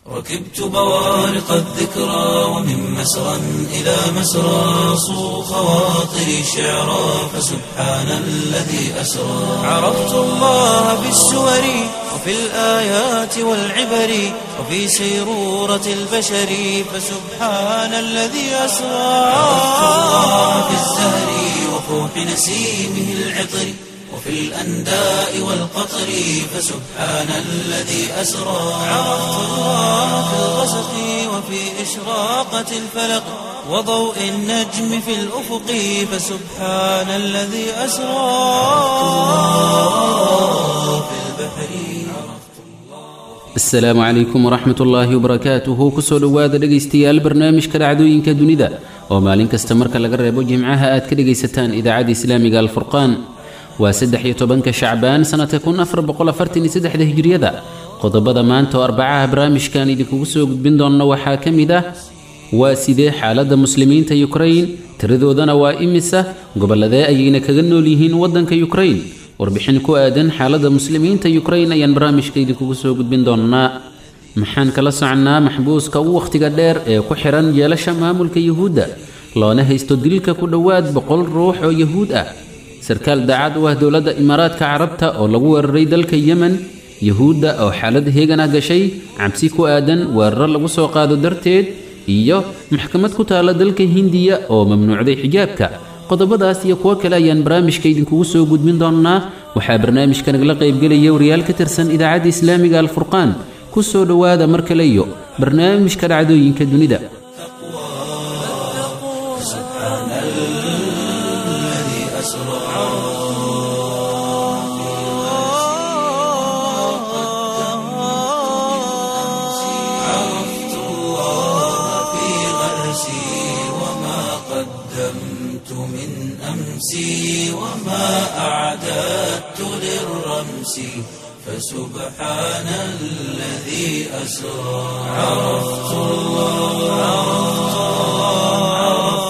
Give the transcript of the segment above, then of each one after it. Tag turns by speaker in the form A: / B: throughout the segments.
A: ركبت بوارق الذكرى ومن مسرى إلى مسرى صو خواطري شعرا فسبحان الذي أسرى عرفت الله بالسور وفي الآيات والعبر وفي سيرورة البشر فسبحان الذي أسرى عرفت الله بالزهر وفوح نسيمه العطر وفي الأنداء والقطر فسبحان الذي أسرى عرفت الله في الغسق وفي إشراقة الفلق وضوء النجم في الأفق فسبحان الذي أسرى في البحر
B: asalaamu calaykum waraxmat ullaahi wabarakaatuhu kusoo dhowaada dhegaystayaal barnaamijka dhacdooyinka dunida oo maalin kasta marka laga reebo jimcaha aad ka dhegaysataan idaacadda islaamiga alfurqaan waa saddex iyo tobanka shacbaan sannadka kun afar boqol afartan iyo saddexda hijriyada qodobada maanta oo arbacaha barnaamijkan idinkugu soo gudbin doonna waxaa ka mid ah waa sidee xaaladda muslimiinta yukrain tiradoodana waa imisa gobolladee ayayna kaga nool yihiin waddanka yukrain warbixin ku aadan xaaladda muslimiinta yukrain ayaan barnaamijka idinkugu soo gudbin doonnaa maxaan kala soconnaa maxbuuska ugu wakhtiga dheer ee ku xihan jeelasha maamulka yuhuudda loona haysto dilka ku dhowaad boqol ruux oo yuhuud ah sarkaal daacad u ah dowladda imaaraadka carabta oo lagu weeraray dalka yemen yuhuudda oo xaalad heegan ah gashay cabsi ku aadan weeraro lagu soo qaado darteed iyo maxkamad ku taalla dalka hindiya oo mamnuucday xijaabka qodobadaas iyo kuwo kale ayaan barnaamijka idinkugu soo gudbin doonnaa waxaa barnaamijka nagala qaybgelaya wariyaal ka tirsan idaacadda islaamiga alfurqaan ku soo dhowaada mar kale iyo barnaamijka dhacdooyinka dunida
A: سبحان الذي أسرى عرفت الله في غرسي وما قدمت من أمسي وما أعددت للرمس فسبحان الذي أسرى عرفت الله عرفت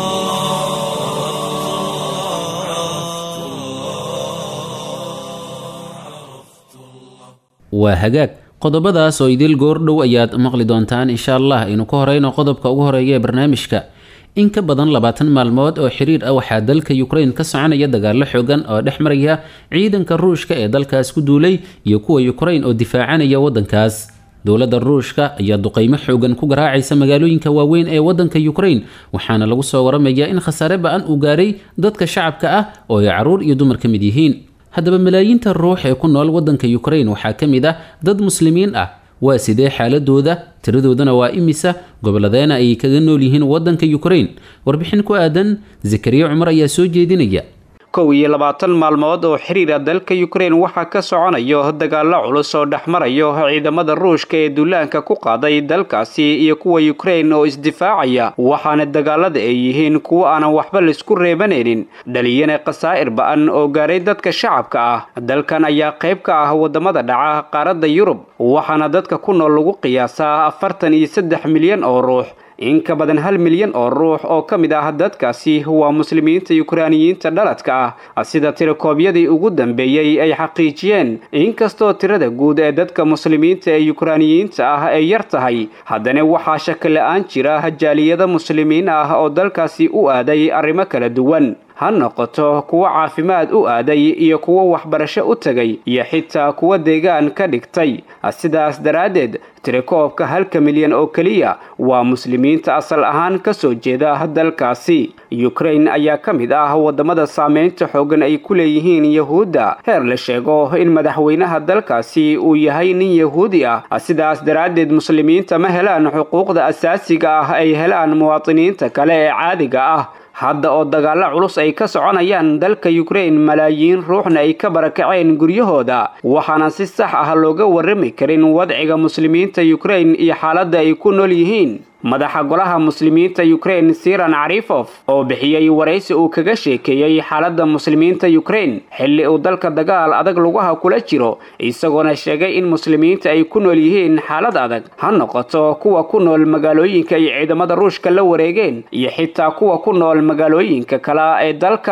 B: waa hagaag qodobadaas oo idil goordhow ayaad maqli doontaan insha allah aynu ka horeyno qodobka ugu horeeya ee barnaamijka in ka badan labaatan maalmood oo xiriir ah waxaa dalka yukrain ka soconaya dagaallo xoogan oo dhex maraya ciidanka ruushka ee dalkaas ku duulay iyo kuwa yukrain oo difaacanaya waddankaas dowladda ruushka ayaa duqeymo xoogan ku garaacaysa magaalooyinka waaweyn ee waddanka yukrain waxaana lagu soo waramayaa in khasaare ba-an uu gaaray dadka shacabka ah oo ay caruur iyo dumar ka mid yihiin haddaba malaayiinta ruux ee ku nool waddanka yukrain waxaa ka mid ah dad muslimiin ah waa sidee xaaladooda tiradoodana waa imisa goboladeena ayay kaga nool yihiin waddanka yukrain warbixin ku aadan zakariya cumar ayaa soo jeedinaya
C: kow iyo labaatan maalmood oo xiriira dalka yukrain waxaa ka soconayo dagaallo culus oo dhex marayo ciidamada ruushka ee duulaanka ku qaaday dalkaasi iyo kuwa yukrain oo isdifaacaya waxaana dagaalada ay yihiin kuwo aanan waxba laisku reebanaynin dhaliyana khasaa'ir ba-an oo gaaray dadka shacabka ah dalkan ayaa qayb ka ah wadamada dhaca qaaradda yurub waxaana dadka ku nool lagu qiyaasaa afartan iyo saddex milyan oo ruux in ka badan hal milyan oo ruux oo ka mid ah dadkaasi waa muslimiinta yukraaniyiinta dhaladka ah sida tirakoobyadii ugu dambeeyey ay xaqiijiyeen inkastoo tirada guud ee dadka muslimiinta ee yukraaniyiinta ah ay yar tahay haddana waxaa shaki la-aan jira jaaliyada muslimiin ah oo dalkaasi u aaday arrimo kala duwan ha noqoto kuwo caafimaad u aaday iyo kuwo waxbarasho u tegay iyo xitaa kuwo deegaan ka dhigtay sidaas daraaddeed tirakoobka halka milyan oo keliya waa muslimiinta asal ahaan ka soo jeeda dalkaasi yukrain ayaa ka mid ah wadamada saameynta xoogan ay ku leeyihiin yahuudda heer la sheego in madaxweynaha dalkaasi uu yahay nin yahuudi ah sidaas daraaddeed muslimiinta ma helaan xuquuqda asaasiga ah ay helaan muwaadiniinta kale ee caadiga ah hadda oo dagaallo culus ay ka soconayaan dalka yukrain malaayiin ruuxna ay ka barakaceen guryahooda waxaana si sax ah looga warrami karin wadciga muslimiinta yukrain iyo xaaladda ay ku nool yihiin madaxa golaha muslimiinta yukrain siran carifof oo bixiyey waraysi uu kaga sheekeeyey xaaladda muslimiinta yukrain xilli uu dalka dagaal adag lugaha kula jiro isagoona sheegay in muslimiinta ay ku nool yihiin xaalad adag ha noqoto kuwa ku nool magaalooyinka ay ciidamada ruushka la wareegeen iyo xitaa kuwa ku nool magaalooyinka kale ee dalka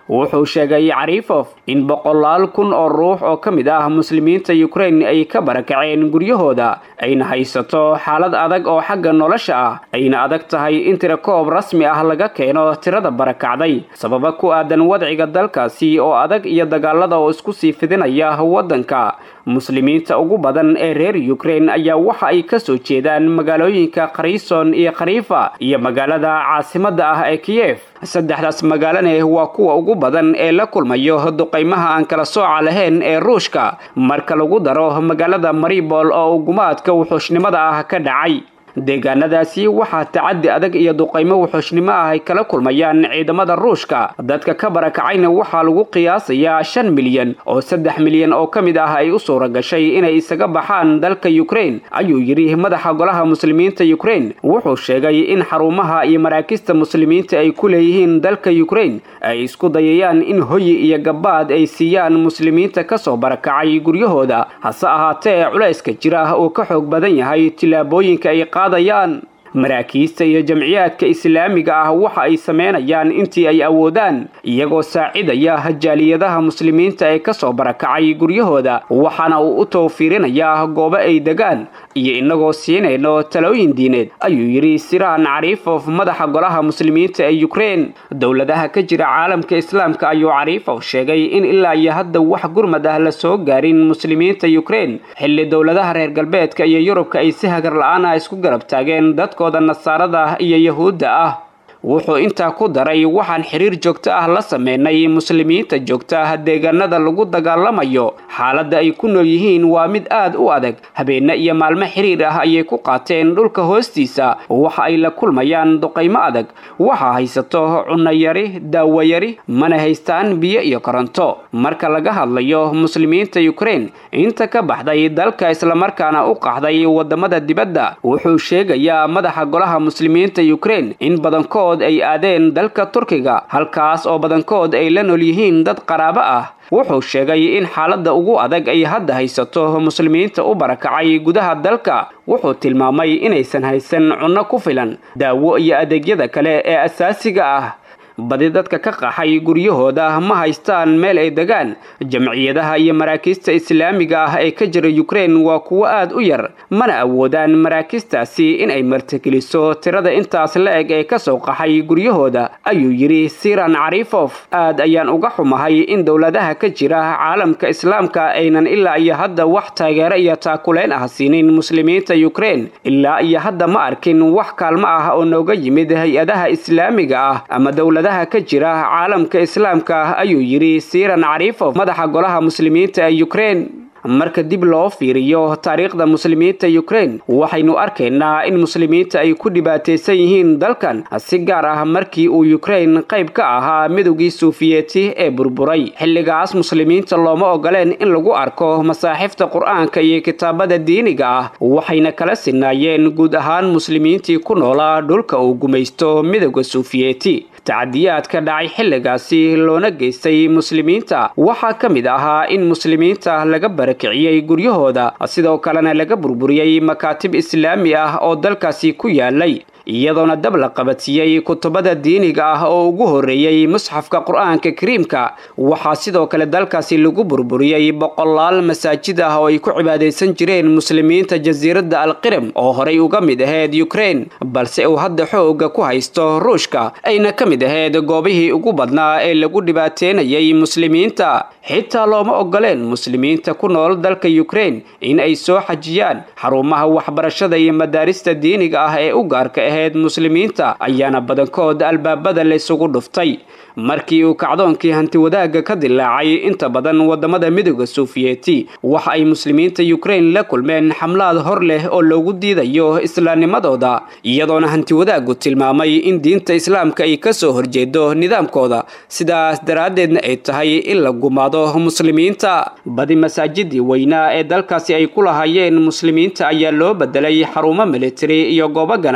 C: wuxuu sheegay cariifof in boqolaal kun oo ruux oo ka mid ah muslimiinta ukrain ay ka barakaceen guryahooda ayna haysato xaalad adag oo xagga nolosha ah ayna adag tahay in tirakoob rasmi ah laga keeno tirada barakacday sababa ku aadan wadciga dalkaasi oo adag iyo dagaalada oo isku sii fidinaya waddanka muslimiinta ugu badan ee reer ukrain ayaa waxa ay ka soo jeedaan magaalooyinka kharison iyo khariifa iyo magaalada caasimadda ah ee kiyef saddexdaas magaalane waa kuwa ugu badan ee la kulmayo duqaymaha aan kala sooca lahayn ee ruushka marka lagu daro magaalada maribol oo ugumaadka wuxuushnimada ah ka dhacay deegaanadaasi waxaa tacaddi adag iyo duqaymo wuxuushnimo ah ay kala kulmayaan ciidamada ruushka dadka ka barakacayna waxaa lagu qiyaasayaa shan milyan oo saddex milyan oo ka mid ah ay u suura gashay inay isaga baxaan dalka ukrain ayuu yidhi madaxa golaha muslimiinta ukrain wuxuu sheegay in xarumaha iyo maraakista muslimiinta ay ku leeyihiin dalka ukrain ay isku dayayaan in hoyi iyo gabaad ay siiyaan muslimiinta kasoo barakacay guryahooda hase ahaatee culayska jira uu ka xoog badan yahay tillaabooyinka ay qaadayaan maraakiista iyo jamciyaadka islaamiga ah waxa ay sameynayaan intii ay awoodaan iyagoo saacidaya jaaliyadaha muslimiinta ee kasoo barakacay guryahooda waxaana uu u towfiirinayaa goobo ay degaan iyo inagoo siinayno talooyin diineed ayuu yidhi siraan cariifof madaxa golaha muslimiinta ee ukrein dowladaha ka jira caalamka islaamka ayuu cariifof sheegay in ilaa iyo hadda wax gurmad ah la soo gaarin muslimiinta ukrein xilli dowladaha reer galbeedka iyo yurubka ay si hagar la-aan ah isku garab taageen dadkooda nasaarada iyo yahuudda ah wuxuu intaa ku daray waxaan xiriir joogto ah la sameynay muslimiinta joogta deegaanada lagu dagaalamayo xaaladda ay ku nool yihiin waa mid aad u adag habeenne iyo maalmo xiriir ah ayay ku qaateen dhulka hoostiisa waxa ay la kulmayaan duqaymo adag waxaa haysato cunayari daawayari mana haystaan biyo iyo koronto marka laga hadlayo muslimiinta ukrein inta ka baxday dalka islamarkaana u qaxday wadamada dibadda wuxuu sheegayaa madaxa golaha muslimiinta ukrein in badankood ay aadeen dalka turkiga halkaas oo badankood ay la nool yihiin dad qaraabo ah wuxuu sheegay in xaaladda ugu adag ay hadda haysato muslimiinta u barakacay gudaha dalka wuxuu tilmaamay inaysan haysan cunno ku filan daawo iyo adeegyada kale ee asaasiga ah badi dadka ka qaxay guryahooda ma haystaan meel ay degaan jamciyadaha iyo maraakiista islaamiga ah ee ka jira ukrein waa kuwo aad u yar mana awoodaan maraakistaasi in ay martigeliso tirada intaas la eg ee kasoo qaxay guryahooda ayuu yidhi siran cariifof aad ayaan uga xumahay in dowladaha ka jira caalamka islaamka aynan ilaa iyo hadda wax taageero iyo taakuleyn ah siinin muslimiinta ukrein ilaa iyo hadda ma arkin wax kaalmo ah oo nooga yimid hay-adaha islaamiga ah ama dowladaha ka jira caalamka islaamka ayuu yidhi siran cariifof madaxa golaha muslimiinta ee ukrein marka dib loo fiiriyo taariikhda muslimiinta ukrein waxaynu arkaynaa in muslimiinta ay ku dhibaataysan yihiin dalkan si gaar ah markii uu ukrein qayb ka ahaa midowgii suufiyeeti ee burburay xilligaas muslimiinta looma ogoleen in lagu arko masaaxifta qur-aanka iyo kitaabada diiniga ah waxayna kala sinaayeen guud ahaan muslimiintii ku noolaa dhulka uu gumaysto midowda suufiyeeti tacadiyaadka dhacay xilligaasi loona geystay muslimiinta waxaa ka mid ahaa in muslimiinta laga barakiciyey guryahooda sidoo kalena laga burburiyey makaatib islaami ah oo dalkaasi ku yaalay iyadoona dab la qabatiyey kutubada diiniga ah oo ugu horreeyey musxafka qur-aanka kariimka waxaa sidoo kale dalkaasi lagu burburiyey boqolaal masaajid ah oo ay ku cibaadaysan jireen muslimiinta jasiiradda alqirim oo horay uga mid ahayd ukrein balse uu hadda xooga ku haysto ruushka ayna ka mid ahayd goobihii ugu badnaa ee lagu dhibaateynayay muslimiinta xitaa looma ogoleen muslimiinta ku nool dalka ukrein in ay soo xajiyaan xarumaha waxbarashada iyo madaarista diiniga ah ee u gaarka ahayd muslimiinta ayaana badankood albaabada laysugu dhuftay markii uu kacdoonkii hantiwadaagga ka dilaacay inta badan wadamada midooda suufiyeeti waxa ay muslimiinta ukrein la kulmeen xamlaad hor leh oo loogu diidayo islaamnimadooda iyadoona hantiwadaaggu tilmaamay in diinta islaamka ay kasoo horjeedo nidaamkooda sidaas daraaddeedna ay tahay in la gumaado muslimiinta badi masaajidii weynaa ee dalkaasi ay ku lahaayeen muslimiinta ayaa loo bedelay xarumo militari iyo goobo ganacsi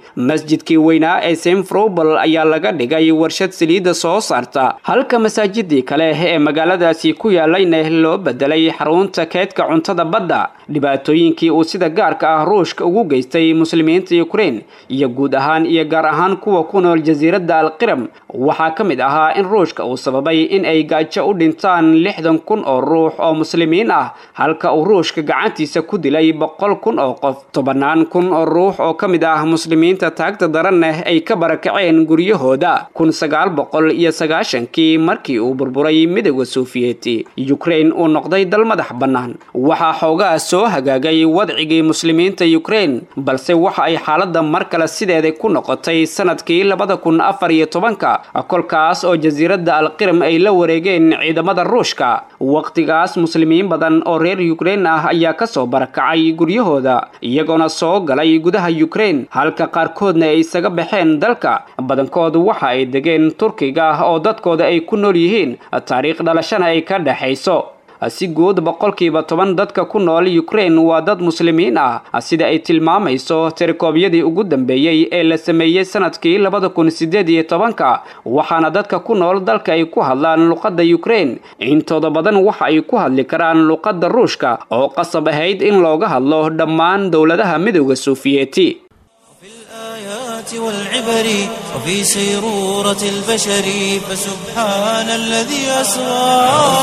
C: masjidkii weynaa ee simfrobal ayaa laga dhigay warshad saliidda soo saarta halka masaajidii kale ee magaaladaasi ku yaalayna loo bedelay xarunta keedka cuntada badda dhibaatooyinkii uu sida gaarka ah ruushka ugu geystay muslimiinta ukrein iyo guud ahaan iyo gaar ahaan kuwa ku nool jasiiradda alqiram waxaa ka mid ahaa in ruushka uu sababay in ay gaajo u dhintaan lixdan kun oo ruux oo muslimiin ah halka uu ruushka gacantiisa ku dilay boqol kun oo qof tobannaan kun oo ruux oo ka mid ah muslimiinta taagta daraneh ay ka barakaceen guryahooda kun sagaal boqol iyo sagaashankii markii uu burburay midooda sofiyeeti ukrein uu noqday dal madax bannaan waxaa xoogaa soo hagaagay wadcigii muslimiinta ukrein balse waxa ay xaaladda mar kale sideeda ku noqotay sanadkii labada kun afar iyo tobanka kolkaas oo jasiiradda alqiram ay la wareegeen ciidamada ruushka waqtigaas muslimiin badan oo reer ukrein ah ayaa kasoo barakacay guryahooda iyagoona soo galay gudaha ukrein halka qaarkoodna ay isaga baxeen dalka badankood waxa ay degeen turkiga oo dadkooda ay ku nool yihiin taariikh dhalashana ay ka dhexayso si guud boqolkiiba toban dadka ku nool ukrein waa dad muslimiin ah sida ay tilmaamayso tirikoobyadii ugu dambeeyey ee la sameeyey sanadkii labada kun sideed iyo tobanka waxaana dadka ku nool dalka ay ku hadlaan luqadda ukrein intooda badan waxa ay ku hadli karaan luqadda ruushka oo qasab ahayd in looga hadlo dhammaan dowladaha midooda sofiyeeti
A: والعبر وفي سيرورة البشر فسبحان الذي أسرى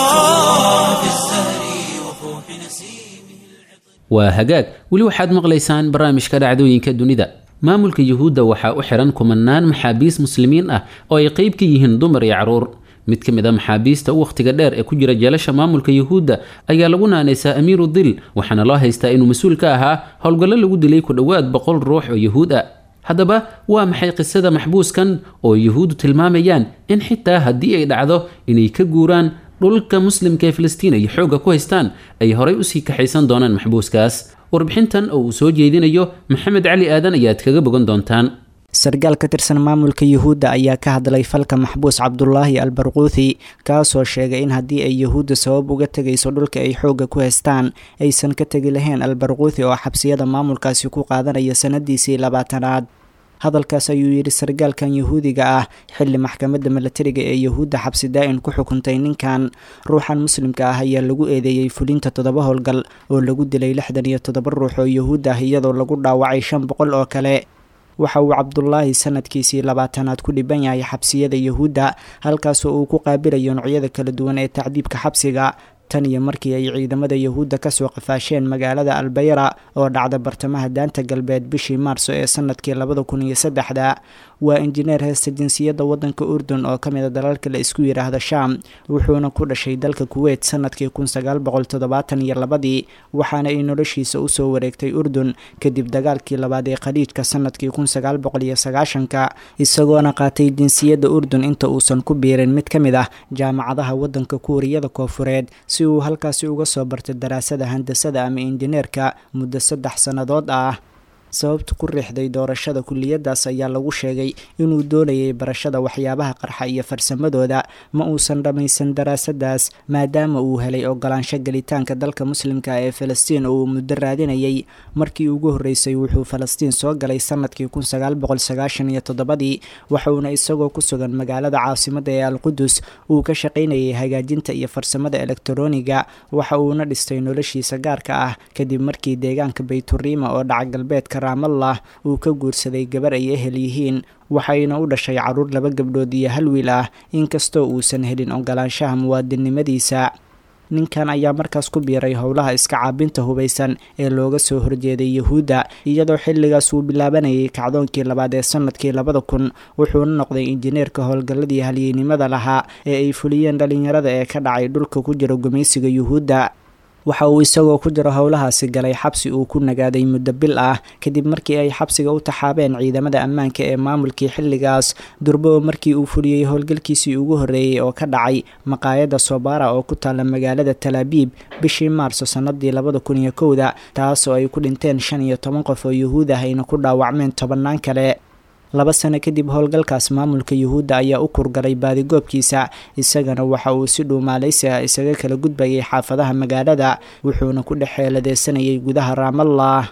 A: في الزهر وفوح نسيمه
B: waa hagaag weli waxaad maqlaysaan barnaamijka dhacdooyinka dunida maamulka yuhuudda waxaa u xihan kumanaan maxaabiis muslimiin ah oo ay qeyb ka yihiin dumar iyo caruur mid ka mid a maxaabiista u wakhtiga dheer ee ku jira jeelasha maamulka yuhuudda ayaa lagu naanaysaa amiiru dil waxaana loo haystaa inuu mas-uul ka ahaa howlgallo lagu dilay ku dhowaad boqol ruux oo yuhuud ah haddaba waa maxay qisada maxbuuskan oo yuhuuddu tilmaamayaan in xitaa haddii ay dhacdo inay ka guuraan dhulka muslimka ee filistiin ay xoogga ku haystaan ay horay usii kaxaysan doonaan maxbuuskaas warbixintan oo uu soo jeedinayo maxamed cali aadan ayaad kaga bogan doontaan
D: sargaal ka tirsan maamulka yuhuudda ayaa ka hadlay falka maxbuus cabdulaahi albarquuthi kaasoo sheegay in haddii ay yuhuudda sabab uga tegayso dhulka ay xoogga ku haystaan aysan ka tegi lahayn albarquuthi oo xabsiyada maamulkaasi ku qaadanaya sanadiisii labaatanaad hadalkaas ayuu yidhi sargaalkan yuhuudiga ah xilli maxkamadda milatariga ee yuhuudda xabsi daa-in ku xukuntay ninkan ruuxan muslimka ah ayaa lagu eedeeyey fulinta toddoba howlgal oo lagu dilay lixdan iyo toddoba ruux oo yuhuud ah iyadoo lagu dhaawacay shan boqol oo kale waxa uu cabdulaahi sanadkiisii labaatanaad ku dhiban yahay xabsiyada yuhuudda halkaasoo uu ku qaabilayo noocyada kala duwan ee tacdiibka xabsiga tan iyo markii ay ciidamada yuhuudda kasoo qafaasheen magaalada albayra oo dhacda bartamaha daanta galbeed bishii maarso ee sanadkii labada kun iyo saddexda waa injineer heesta jinsiyadda waddanka urdun oo ka mid a dalalka la isku yidhaahda sham wuxuuna ku dhashay dalka kuweyt sanadkii kun sagaal boqol toddobaatan iyo labadii waxaana ay noloshiisa usoo wareegtay urdun kadib dagaalkii labaad ee khaliijka sanadkii kun sagaal boqol iyo sagaashanka isagoona qaatay jinsiyadda urdun inta uusan ku biirin mid ka mid ah jaamacadaha waddanka kuuriyada koofureed si uu halkaasi uga soo bartay daraasada handasada ama injineerka muddo saddex sannadood ah sababta ku riixday doorashada kuliyadaas ayaa lagu sheegay inuu doonayay barashada waxyaabaha qarxa iyo farsamadooda ma uusan dhammaysan daraasadaas maadaama uu helay ogolaansho gelitaanka dalka muslimka ee falastiin oo uu muddo raadinayay markii ugu horreysay wuxuu falastiin soo galay sanadkii kun sagaal boqol sagaashan iyo toddobadii waxuuna isagoo ku sugan magaalada caasimada ee alqudus uu ka shaqaynayay hagaajinta iyo farsamada elektroniga waxa uuna dhistay noloshiisa gaarka ah kadib markii deegaanka bayturiima oo dhaca galbeedka raamallah uu ka guursaday gabar ay ehel yihiin waxayna u dhashay caruur laba gabdhood iyo hal wiil ah inkastoo uusan helin ogolaanshaha muwaadinnimadiisa ninkan ayaa markaas ku biiray howlaha iska caabinta hubaysan ee looga soo horjeeday yuhuudda iyadoo xilligaas uu bilaabanayay kacdoonkii labaad ee sanadkii labada kun wuxuuna noqday injineerka howlgalladii halyeynimada lahaa ee ay fuliyeen dhalinyarada ee ka dhacay dhulka ku jira gumaysiga yuhuudda waxa uu isagoo ku jiro howlahaasi galay xabsi uu ku nagaaday muddo bil ah kadib markii ay xabsiga u taxaabeen ciidamada ammaanka ee maamulkii xilligaas durbo markii uu fuliyey howlgalkiisii ugu horreeyey oo ka dhacay maqaayadda sobara oo ku taalla magaalada talaabiib bishii maarso sannadii labada kun iyo kowda taasoo ay ku dhinteen shan iyo toban qof oo yuhuud ah ayna ku dhaawacmeen tobannaan kale laba sano kadib howlgalkaas maamulka yuhuudda ayaa u kurgalay baadigoobkiisa isagana waxa uu si dhuumaalaysi ah isaga kala gudbayay xaafadaha magaalada wuxuuna ku dhex xeeladeysanayay gudaha raamallah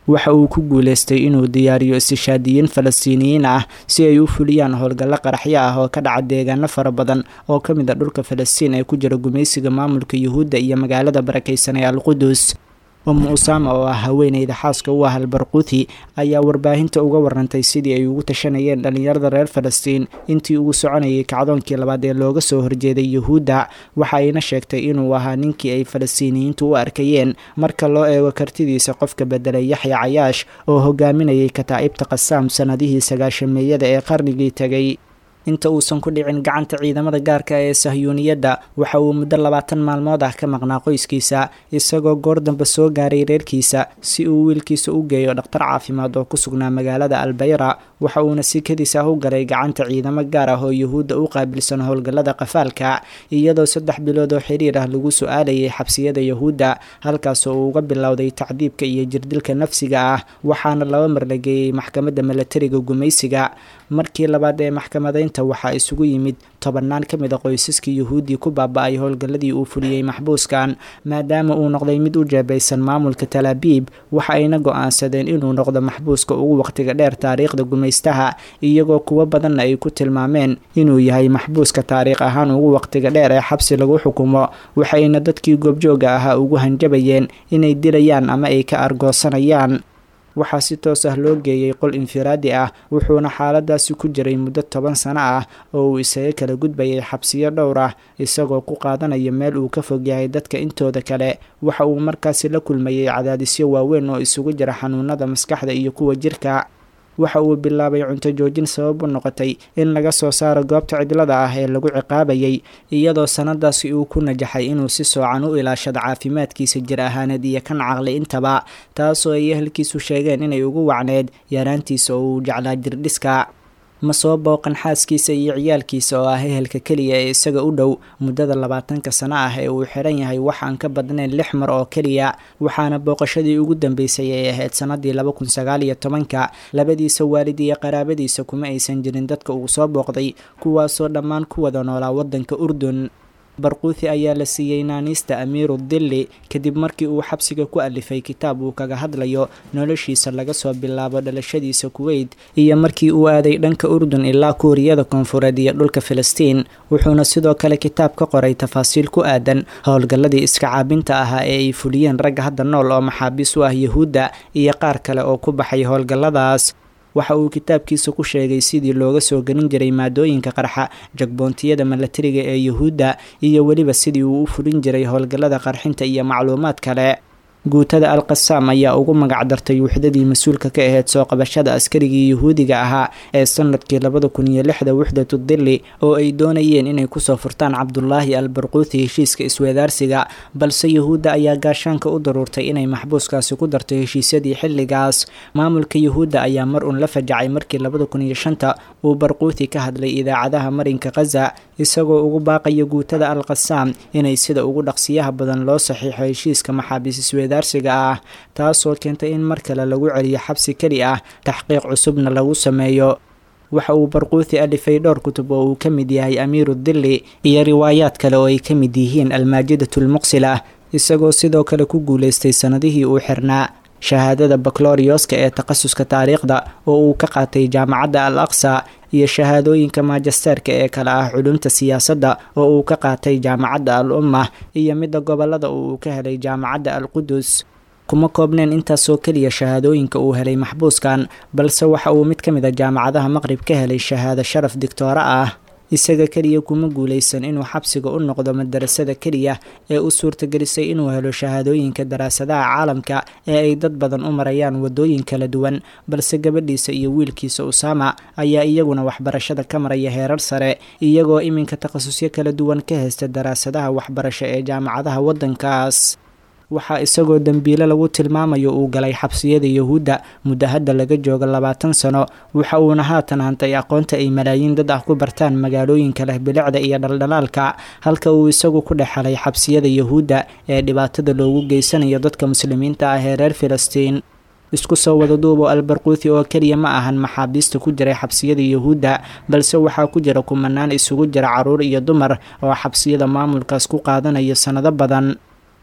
D: waxa uu ku guuleystay inuu diyaariyo istishaadiyiin falastiiniyiin ah si ay u fuliyaan howlgallo qaraxyo ah oo ka dhaca deegaano fara badan oo ka mid a dhulka falastiin ee ku jira gumaysiga maamulka yuhuudda iyo magaalada barakaysan ee alqudus umu usaama oo ah haweeneyda xaaska u ah albarquuthi ayaa warbaahinta uga warantay sidii ay ugu tashanayeen dhallinyarada reer falastiin intii ugu soconayay kacdoonkii labaad ee looga soo horjeeday yuhuudda waxa ayna sheegtay inuu ahaa ninkii ay falastiiniyiintu u arkayeen marka loo eego kartidiisa qofka bedelay yaxya cayaash oo hogaaminayay kataa'ibta qasaam sannadihii sagaashameeyada ee qarnigii tegay inta uusan ku dhicin gacanta ciidamada gaarka ee sahyuuniyadda waxa uu muddo labaatan maalmood ah ka maqnaa qoyskiisa isagoo goor dambe soo gaaray reerkiisa si uu wiilkiisa u geeyo dhakhtar caafimaad oo ku sugnaa magaalada albayra waxa uuna sikadiis ah u galay gacanta ciidamo gaar ah oo yuhuudda u qaabilsan howlgallada qafaalka iyadoo saddex bilood oo xiriir ah lagu su-aalayay xabsiyada yuhuudda halkaasoo uu uga bilowday tacdiibka iyo jirdilka nafsiga ah waxaana laba mar la geeyey maxkamadda milatariga gumaysiga markii labaad ee maxkamadaynta waxaa isugu yimid tobannaan ka mid a qoysaskii yuhuuddii ku baaba-ay howlgalladii uu fuliyey maxbuuskan maadaama uu noqday mid u jeebaysan maamulka talaabiib waxa ayna go-aansadeen inuu noqdo maxbuuska ugu waqtiga dheer taariikhda gumaystaha iyagoo kuwo badanna ay ku tilmaameen inuu yahay maxbuuska taariikh ahaan ugu waqtiga dheer ee xabsi lagu xukumo waxayna dadkii goobjooga ahaa ugu hanjabayeen inay dilayaan ama ay ka argoosanayaan waxaa si toos ah loo geeyey qol infiraadi ah wuxuuna xaaladaasi ku jiray muddo toban sano ah oo uu isaga kala gudbayay xabsiyo dhowr ah isagoo ku qaadanaya meel uu ka fog yahay dadka intooda kale waxa uu markaasi la kulmayay cadaadisyo waaweyn oo isugu jira xanuunada maskaxda iyo kuwa jirka waxa uu bilaabay cunto joojin sabab u noqotay in laga soo saaro goobta cidlada ah ee lagu ciqaabayay iyadoo sanadaasi uu ku najaxay inuu si soocan u ilaashado caafimaadkiisa jir ahaaneed iyo kan caqli intaba taasoo ay ehelkiisu sheegeen inay ugu wacneed yaraantiisa oo uu jeclaa jirdhiska ma soo booqan xaaskiisa iyo ciyaalkiisa oo ah ehelka keliya ee isaga u dhow muddada labaatanka sano ah ee uu xiran yahay wax aan ka badnayn lix mar oo keliya waxaana booqashadii ugu dambeysay ay ahayd sanadii laba kun sagaal iyo tobanka labadiisa waalid iyo qaraabadiisa kuma aysan jirin dadka uu soo booqday kuwaasoo dhammaan ku wada noolaa waddanka urdun barquuthi ayaa la siiyey naaniista amiiru dilli kadib markii uu xabsiga ku alifay kitaab uu kaga hadlayo noloshiisa laga soo bilaabo dhalashadiisa kuweyt iyo markii uu aaday dhanka urdun ilaa kuuriyada koonfureed iyo dhulka filistiin wuxuuna sidoo kale kitaab ka qoray tafaasiil ku aadan howlgalladii iska caabinta ahaa ee ay fuliyeen ragga hadda nool oo maxaabiis u ah yuhuudda iyo qaar kale oo ku baxay howlgalladaas waxa uu kitaabkiisa ku sheegay sidii looga soo gelin jiray maadooyinka qarxa jagboontiyada milatariga ee yuhuudda iyo weliba sidii uu u fulin jiray howlgallada qarxinta iyo macluumaad kale guutada al qasaam ayaa ugu magac dartay wuxdadii mas-uulka ka ahayd soo qabashada askarigii yuhuudiga ahaa ee sanadkii labada kun iyo lixda wuxdatu dilli oo ay doonayeen inay kusoo furtaan cabdulaahi al barquuthi heshiiska isweedaarsiga balse yuhuudda ayaa gaashaanka u daruurtay inay maxbuuskaasi ku darto heshiisyadii xilligaas maamulka yuhuudda ayaa mar uun la fajacay markii labada kun iyo shanta uu barquuthi ka hadlay idaacadaha marinka khaza isagoo ugu baaqaya guutada al qasaam inay sida ugu dhaqsiyaha badan loo saxiixo heshiiska maxaabiis isweedaarsiga ah taasoo keentay in mar kale lagu celiyo xabsi keli ah taxqiiq cusubna lagu sameeyo waxa uu barquuthi alifay dhowr kutub oo uu ka mid yahay amiiru dilli iyo riwaayaad kale oo ay ka mid yihiin almaajidatu-lmuqsila isagoo sidoo kale ku guulaystay sannadihii uu xirnaa shahaadada baklorioska ee takhasuska taariikhda oo uu ka qaatay jaamacadda al aqsa iyo shahaadooyinka maajisteerka ee kale ah culumta siyaasadda oo uu ka qaatay jaamacadda al umma iyo midda gobolada oo uu ka helay jaamacadda al qudus kuma koobneen intaasoo keliya shahaadooyinka uu helay maxbuuskan balse waxa uu mid ka mid a jaamacadaha maqrib ka helay shahaado sharaf digtooro ah isaga keliya kuma guulaysan inuu xabsiga u noqdo madarasada keliya ee u suurtagelisay inuu helo shahaadooyinka daraasadaha caalamka ee ay dad badan u marayaan wadooyin kala duwan balse gabadhiisa iyo wiilkiisa usaama ayaa iyaguna waxbarashada ka maraya heerar sare iyagoo iminka takhasusyo kala duwan ka haysta daraasadaha waxbarasho ee jaamacadaha waddankaas waxaa isagoo dembiile lagu tilmaamayo uu galay xabsiyada yuhuudda muddo hadda laga joogo labaatan sano waxa uuna haatan hantay aqoonta ay malaayiin dad ah ku bartaan magaalooyinka leh bilicda iyo dhaldhalaalka halka uu isagu ku dhex helay xabsiyada yuhuudda ee dhibaatada loogu geysanayo dadka muslimiinta ah ee reer filistiin isku soo wada duubo albarquuthi oo keliya ma ahan maxaabiista ku jiray xabsiyada yuhuudda balse waxaa ku jira kumanaan isugu jira caruur iyo dumar oo xabsiyada maamulkaas ku qaadanaya sannado badan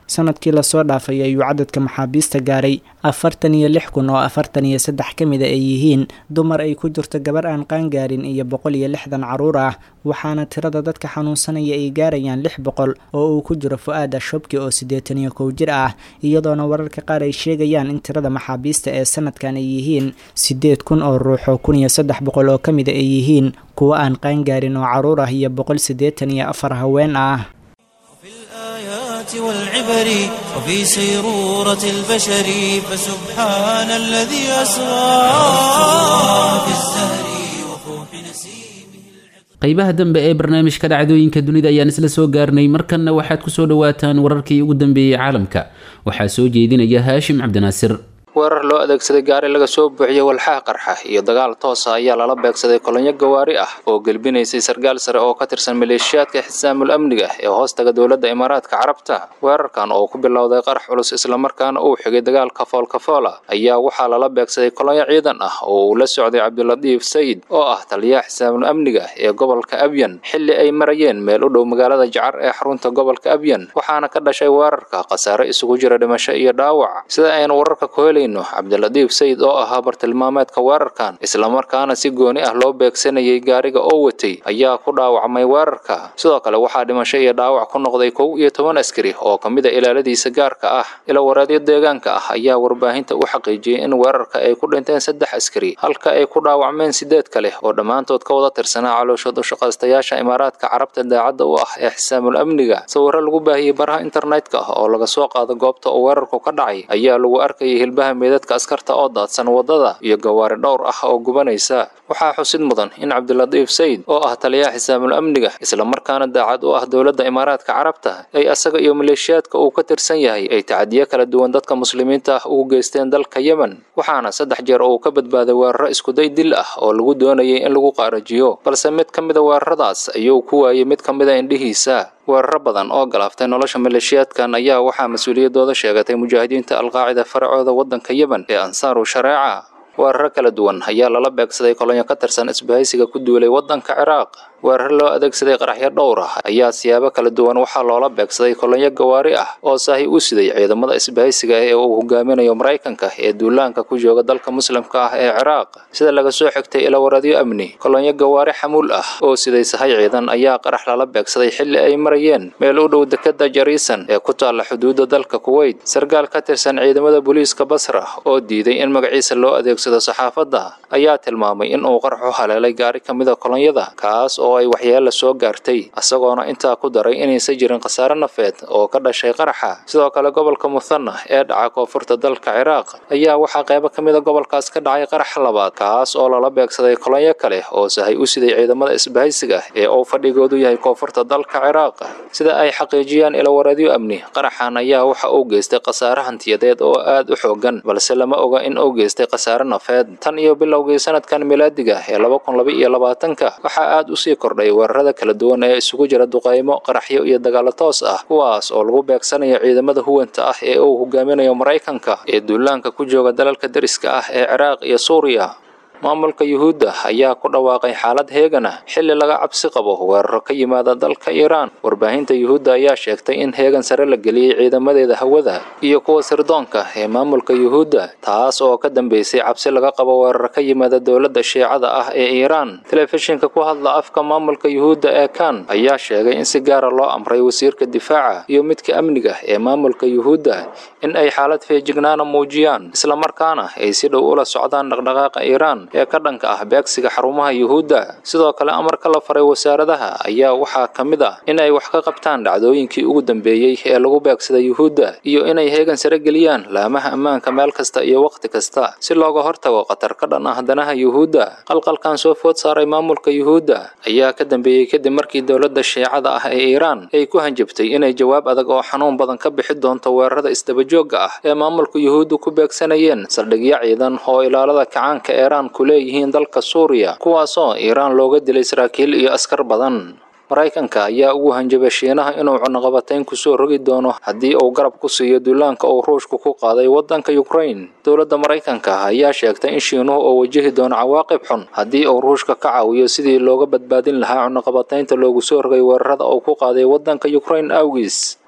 D: sanadkii lasoo dhaafay ayuu cadadka maxaabiista gaaray afartan iyo lix kun oo afartan iyo saddex ka mida ay yihiin dumar ay ku jirto gabar aan qaangaarin iyo boqol iyo lixdan caruur ah waxaana tirada dadka xanuunsanaya ay gaarayaan lix boqol oo uu ku jiro fu-aad ashobki oo siddeetan iyo kow jir ah iyadoona wararka qaar ay sheegayaan in tirada maxaabiista ee sanadkan ay yihiin siddeed kun oo ruux oo kun iyo saddex boqol oo ka mida ay yihiin kuwo aan qaangaarin oo caruur ah iyo boqol siddeetan iyo afar haween ah
A: والعبر وفي سيرورة البشر فسبحان الذي أسرى في الزهر وفوح نسيمه
B: qaybaha dambe ee barnaamijka dhacdooyinka dunida ayaan isla soo gaarnay markanna waxaad ku soo dhowaataan wararkii ugu dambeeyey caalamka waxaa soo jeedinaya haashim cabdinaasir
E: weerar loo adeegsaday gaari laga soo buuxiyey walxaha qarxa iyo dagaal toosa ayaa lala beegsaday kolonyo gawaari ah oo gelbinaysay sarkaal sare oo ka tirsan maleeshiyaadka xisaamul amniga ee hoostaga dowladda imaaraadka carabta weerarkan oo ku bilowday qarax culus islamarkaana uu xigay dagaal kafool kafoola ayaa waxaa lala beegsaday kolonyo ciidan ah oo uu la socday cabdilatiif sayid oo ah taliyaha xisaamul amniga ee gobolka abyan xilli ay marayeen meel u dhow magaalada jacar ee xarunta gobolka abyan waxaana ka dhashay weerarka khasaare isugu jira dhimasho iyo dhaawac sida aynu wararka ku helay cabdilatiif sayid oo ahaa bartilmaameedka weerarkan islamarkaana si gooni ah loo beegsanayay gaariga oo watay ayaa ku dhaawacmay weerarka sidoo kale waxaa dhimasho iyo dhaawac ku noqday kow iyo toban askari oo ka mid a ilaaladiisa gaarka ah ilawareedyo deegaanka ah ayaa warbaahinta u xaqiijiyey in weerarka ay ku dhinteen saddex askari halka ay ku dhaawacmeen sideed kale oo dhammaantood ka wada tirsanaa calooshood ushaqaystayaasha imaaraadka carabta daacadda u ah ee xisaamul amniga sawirro lagu baahiyey baraha internetka ah oo laga soo qaado goobta oo weerarku ka dhacay ayaa lagu arkayay hilbaha meedadka askarta oo daadsan waddada iyo gawaari dhowr ah oo gubanaysa waxaa xusid mudan in cabdilatiif sayid oo ah taliyaha xisaamul amniga islamarkaana daacad u ah dowladda imaaraadka carabta ay asaga iyo maleeshiyaadka uu ka tirsan yahay ay tacadiyo kala duwan dadka muslimiinta ah ugu geysteen dalka yemen waxaana saddex jeer uu ka badbaaday weeraro iskuday dil ah oo lagu doonayay in lagu qaarajiyo balse mid ka mid a weeraradaas ayuu ku waayey mid ka mid a indhihiisa weeraro badan oo galaaftay nolosha maleeshiyaadkan ayaa waxaa mas-uuliyaddooda sheegatay mujaahidiinta alqaacida faracooda waddanka yemen ee ansaaru shareeca weeraro kala duwan ayaa lala beegsaday kolonyo ka tirsan isbahaysiga ku duulay waddanka ciraaq weerar loo adeegsaday qaraxyo dhowr ah ayaa siyaabo kala duwan waxaa loola beegsaday kolonyo gawaari ah oo saahi u siday ciidamada isbahaysiga ee uu hogaaminayo maraykanka ee duulaanka ku jooga dalka muslimka ah ee ciraaq sida laga soo xigtay ilawaradyo amni kolonyo gawaari xamuul ah oo siday sahay ciidan ayaa qarax lala beegsaday xilli ay marayeen meel u dhow dekada jariisan ee ku taalla xuduudda dalka kuweyt sarkaal ka tirsan ciidamada booliiska basra oo diiday in magaciisa loo adeegsado saxaafadda ayaa tilmaamay in uu qarax u haleelay gaari ka mida kolonyada kaas oo ay waxyeella soo gaartay isagoona intaa ku daray inaysan jirin khasaare nafeed oo ka dhashay qaraxa sidoo kale gobolka muthana ee dhaca koonfurta dalka ciraaq ayaa waxaa qaybo ka mid a gobolkaas ka dhacay qarax labaad kaas oo lala beegsaday kolonyo kale oo sahay u siday ciidamada isbahaysiga ee uu fadhigoodu yahay koonfurta dalka ciraaq sida ay xaqiijiyaan ilawareedyo amni qaraxan ayaa waxa uu geystay khasaare hantiyadeed oo aad u xoogan balse lama oga in uu geystay khasaare nafeed tan iyo bilowgii sanadkan milaadiga ee laba kun laba iyo labaatanka waxaa aad usii kordhay weerarada kala duwan ee isugu jira duqaymo qaraxyo iyo dagaalo toos ah kuwaas oo lagu beegsanayo ciidamada huwanta ah ee uu hogaaminayo maraykanka ee duulaanka ku jooga dalalka deriska ah ee ciraaq iyo suuriya maamulka yuhuudda ayaa ku dhawaaqay xaalad heegana xilli laga cabsi qabo weeraro ka yimaada dalka iiraan warbaahinta yuhuudda ayaa sheegtay in heegan sare la geliyey ciidamadeeda hawada iyo kuwa sirdoonka ee maamulka yuhuudda taas oo ka dambeysay cabsi laga qabo weeraro ka yimaada dowladda shiicada ah ee iiraan telefishinka ku hadla afka maamulka yuhuudda ee kan ayaa sheegay in si gaara loo amray wasiirka difaaca iyo midka amniga ee maamulka yuhuudda in ay xaalad feejignaana muujiyaan islamarkaana ay si dhow ula socdaan dhaqdhaqaaqa iiraan ee ka dhanka ah beegsiga xarumaha yuhuudda sidoo kale amarka la faray wasaaradaha ayaa waxaa ka mid ah in ay wax ka qabtaan dhacdooyinkii ugu dambeeyey ee lagu beegsada yuhuudda iyo inay heegan sare geliyaan laamaha ammaanka meel kasta iyo wakhti kasta si looga hortago khatar ka dhan ah danaha yuhuudda qalqalkan soo food saaray maamulka yuhuudda ayaa ka dambeeyey kadib markii dowladda shiicada ah ee iiraan ay ku hanjabtay inay jawaab adag oo xanuun badan ka bixi doonto weerarada isdabajoogga ah ee maamulka yuhuudda ku beegsanayeen saldhigyo ciidan oo ilaalada kacaanka iiraan ku leeyihiin dalka suuriya kuwaasoo iiraan looga dilay saraakiil iyo askar badan maraykanka ayaa ugu hanjabay shiinaha inuu cunaqabatayn kusoo rogi doono haddii uu garab ku siiyo duulaanka uu ruushku ku qaaday waddanka ukrain dowladda maraykanka ayaa sheegtay in shiinuhu uu wajihi doono cawaaqib xun haddii uu ruushka ka caawiyo sidii looga badbaadin lahaa cunaqabataynta loogu soo rogay weerarada uu ku qaaday waddanka ukrain awgiis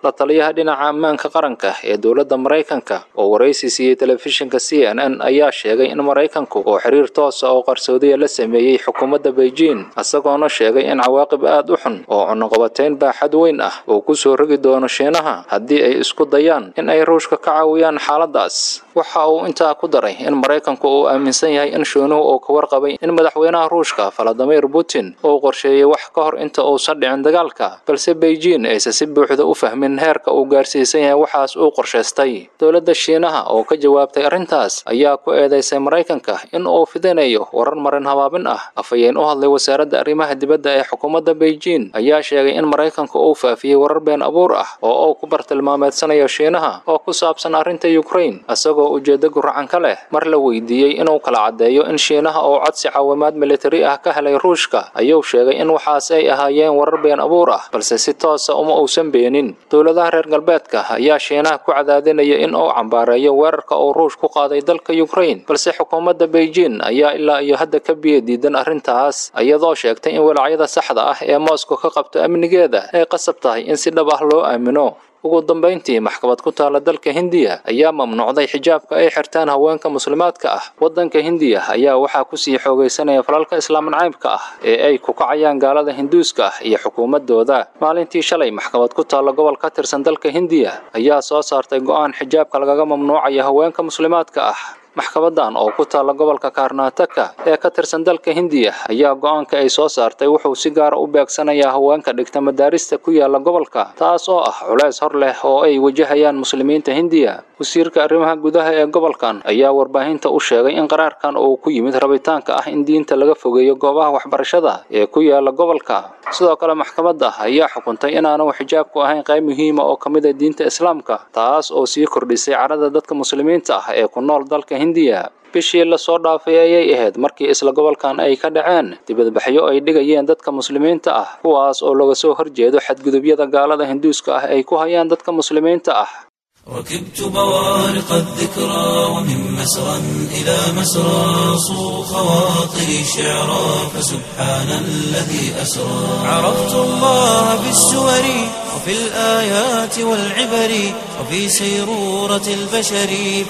E: la taliyaha dhinaca ammaanka qaranka ee dowladda maraykanka oo waraysi siiyey telefishinka c n n ayaa sheegay in maraykanku oo xiriir toosa oo qarsoodiya la sameeyey xukuumadda beijing isagoona sheegay in cawaaqib aad u xun oo cunuqabateyn baaxad weyn ah uu ku soo rogi doono shiinaha haddii ay isku dayaan in ay ruushka ka caawiyaan xaaladaas waxa uu intaa ku daray in maraykanku uu aaminsan yahay in shiinuhu uu ka warqabay in madaxweynaha ruushka valadimir putin uu qorsheeyey wax ka hor inta uusan dhicin dagaalka balse beijing aysan si buuxda u fahmin heerka uu gaarsiisan yahay waxaas uu qorshaystay dowladda shiinaha oo ka jawaabtay arrintaas ayaa ku eedeysay maraykanka in uu fidinayo warar marin habaabin ah afhayeen u hadlay wasaaradda arrimaha dibadda ee xukuumadda beijing ayaa sheegay in maraykanku uu faafiyey warar been abuur ah oo uu ku bartilmaameedsanayo shiinaha oo ku saabsan arrinta ukraine isagoo ujeeddo guracan ka leh mar la weydiiyey inuu kala caddeeyo in shiinaha oo codsi caawimaad militari ah ka helay ruushka ayuu sheegay in waxaas ay ahaayeen warar been abuur ah balse si toosa uma uusan beenin dowladaha reer galbeedka ayaa shiinaha ku cadaadinaya in uu cambaareeyo weerarka uu ruush ku qaaday dalka ukraine balse xukuumadda beijing ayaa ilaa iyo hadda ka biyo diidan arrintaas iyadoo sheegtay in walacyada saxda ah ee moscow ka qabto amnigeeda ay qasab tahay in si dhab ah loo aamino ugu dambayntii maxkamad ku taala dalka hindiya ayaa mamnuucday xijaabka ay xirtaan haweenka muslimaadka ah waddanka hindiya ayaa waxaa kusii xoogaysanaya falalka islaam nacaybka ah ee ay ku kacayaan gaalada hinduuska ah iyo xukuumadooda maalintii shalay maxkamad ku taalla gobol ka tirsan dalka hindiya ayaa soo saartay go'aan xijaabka lagaga mamnuucaya haweenka muslimaadka ah maxkamadan oo ku taalla gobolka karnataka ee ka tirsan dalka hindiya ayaa go'aanka ay soo saartay wuxuu si gaara u beegsanayaa haweenka dhigta madaarista ku yaala gobolka taas oo ah culays hor leh oo ay wajahayaan muslimiinta hindiya wasiirka arrimaha gudaha ee gobolkan ayaa warbaahinta u sheegay in qaraarkan uu ku yimid rabitaanka ah in diinta laga fogeeyo goobaha waxbarashada ee ku yaala gobolka sidoo kale maxkamadda ayaa xukuntay inaanu xijaabku ahayn qayb muhiima oo ka mid a diinta islaamka taas oo sii kordhisay cadhada dadka muslimiinta ah ee ku nool dalka hindiya bishii lasoo dhaafay ayay ahayd markii isla gobolkan ay ka dhaceen dibadbaxyo ay dhigayeen dadka muslimiinta ah kuwaas oo laga soo horjeedo xadgudubyada gaalada hinduuska ah ay ku hayaan dadka muslimiinta ah
A: ركبت بوارق الذكرى ومن مسرى إلى مسرى صو خواطري شعرا فسبحان الذي أسرى عرفت الله في السور وفي الآيات والعبر وفي سيرورة البشر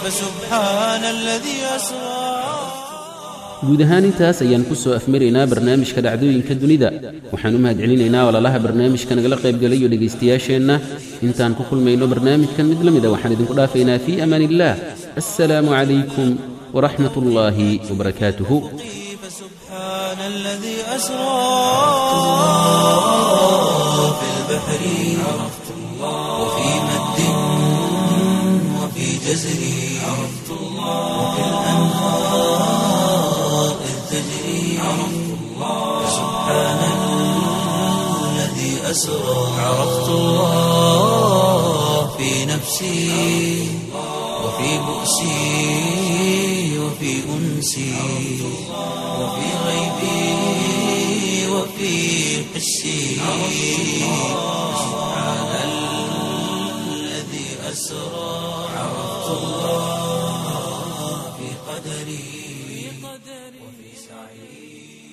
A: فسبحان الذي أسرى
B: guud ahaan intaas ayaan ku soo afmaraynaa barnaamijka dhacdooyinka dunida waxaan u mahadcelinaynaa walaalaha barnaamijka nagala qaybgalayo dhegaystayaasheenna intaan ku kulmayno barnaamijkan mid la mida waxaan idinku dhaafaynaa fii amaan illaah assalaamu calaykum waraxmat ullaahi wabarakaatuhu
A: فسبحان الذي أسرى في البحر عرفت الله وفي مد وفي جزر عرفت الله وفي الأنهار إذ تجري عرفت الله فسبحان الذي أسرى عرفت الله في نفسي وفي بؤسي وفي أنسي وفي غيبي وفي حسي سبحان الذي أسرى عرفت الله في قدري وفي سعي